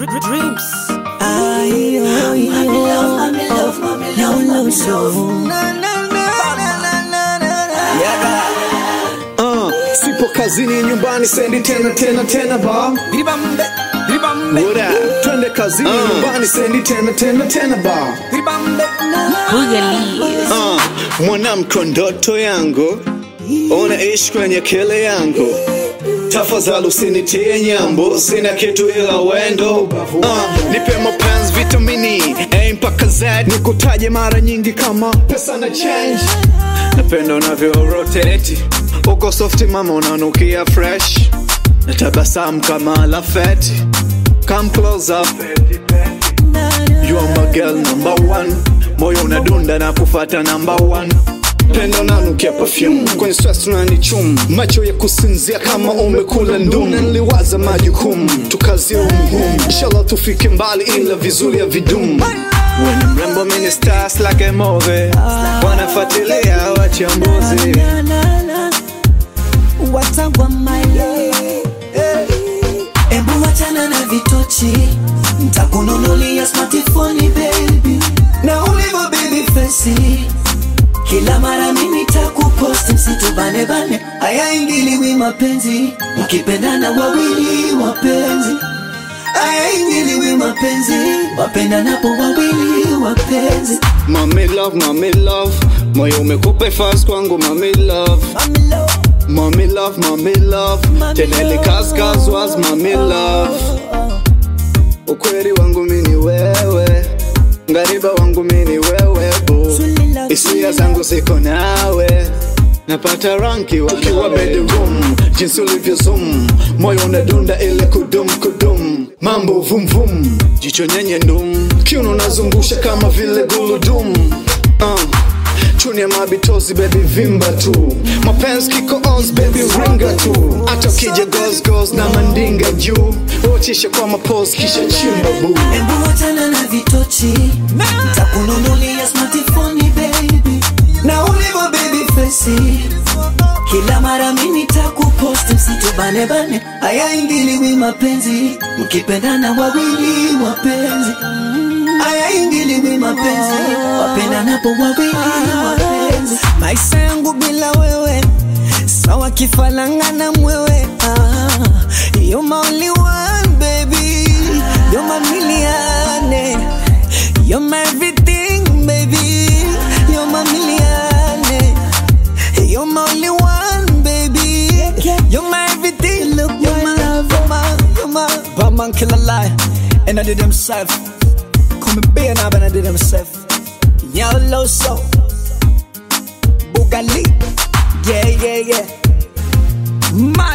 dreams. Uh, sipo kazini nyumbani sendi tena tena tena ba Ribambe, ribambe, What up? twende kazini nyumbani sendi tena tena tena ba ribambe. uh, mwanamko ndoto yangu unaishi kwenye kele yangu tafadhali usinitie nyambo sina kitu ila wendo uh, nipe mapenzi vitamini A mpaka Z nikutaje mara nyingi kama pesa na change napenda unavyo rotate uko soft mama unanukia fresh na tabasamu kama lafeti come close up You are my girl number one moyo unadunda na kufata number one pendo nanukia perfume kwenye stress tunanichum macho ya kusinzia kama umekula ndum niliwaza majukumu tukazie umhum inshallah tufike mbali ila vizuri ya vidum When mrembo mini stars like a movie wanafuatilia wachambuzi watangwa maile Ebu wachana na vitochi Ntakununulia smartphone baby Na ulivyo baby face Kila mara mimi takupost msitubane bane Haya ingiliwi mapenzi Mkipendana wawili wapenzi Haya ingiliwi mapenzi Wapendanapo wawili wapenzi Mami love, mami love moyo umekupa fast kwangu mami love I'm low Mami love, mami love Mami Teneli love. kaskas was mami love Ukweli wangu mini wewe Ngariba wangu mini wewe bu Truly love, Hisia truly zangu ziko nawe Napata ranki wakiwa bedroom Jinsi ulivyo zoom Moyo unadunda ile kudum kudum Mambo vum vum Jicho nyenye ndum Kiuno nazungusha kama vile guludum uh. Chuni ya mabitozi baby vimba tu Mapenzi kiko ons baby ringa tu Hata ukija goes goes na mandinga juu Uchisha kwa mapose kisha chimba boo Embu wachana na vitochi Ntakununulia smartphone baby Na ulivyo baby face Kila mara mimi takupost msitubane bane Haya ingiliwi mapenzi Mkipendana wawili wapenzi Haya ingiliwi mapenzi Wapendanapo wawili wapenzi Maisha yangu bila wewe Sawa kifalanga na mwewe ah, You're my only one baby You're my million You're my everything baby You're my million You're my only one baby You're my everything Look you're my love You're my, you're my Batman kill a lie And I did himself Come and be an and I did himself Yellow soul Bugali Yeah, yeah, yeah. My